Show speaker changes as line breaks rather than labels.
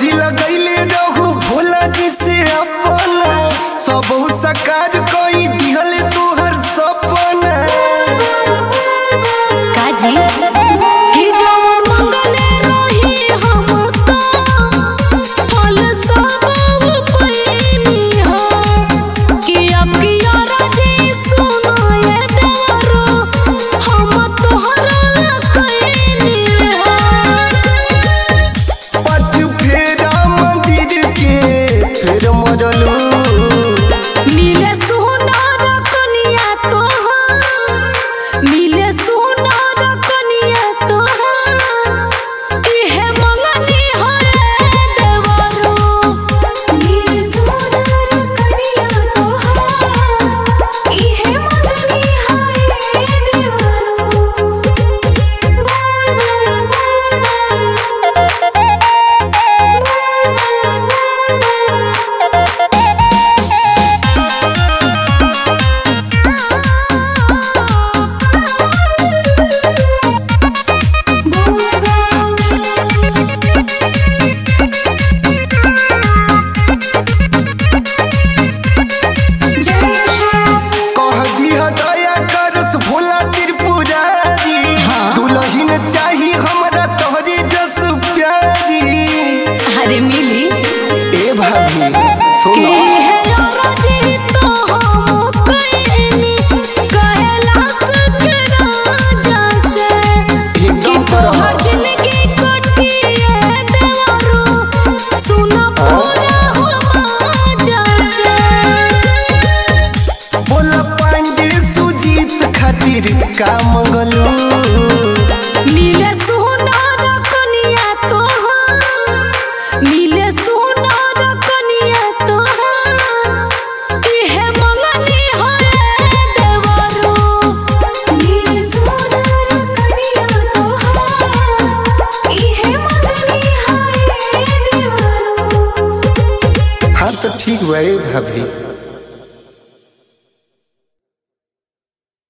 अर्जी लगैले रहू भोला जी से अपना सब सकार कोई दिहल तोहर सपना
काजी कि जो मंगले रही हम तो फल सब पैनी हो कि अब की राजी सुनो ये देवरो हम तोहरा कैनी हो
पच फेरा मंदिर के फेर मरलू
मिले सुनार कनिया तोहार मिले सुनार कनिया तोहार इहे मंगनी हरे देवरो मिले सुनार कनिया तोहार इहे मंगनी हरे
कह दिया दया करस भोला त्रिपुरारी दुलहिन चाही हमरा तोहरी जस प्यारी
अरे मिली
ए भाभी
कि
सुनो
है राजी तो हम कैनी कैलाश के राजा से कि
एकदम
तोहर
तरह
जिंदगी कटिए देवरो सुन पूरा हो माजा से
बोला पांडे सुजीत खातिर का मंगलू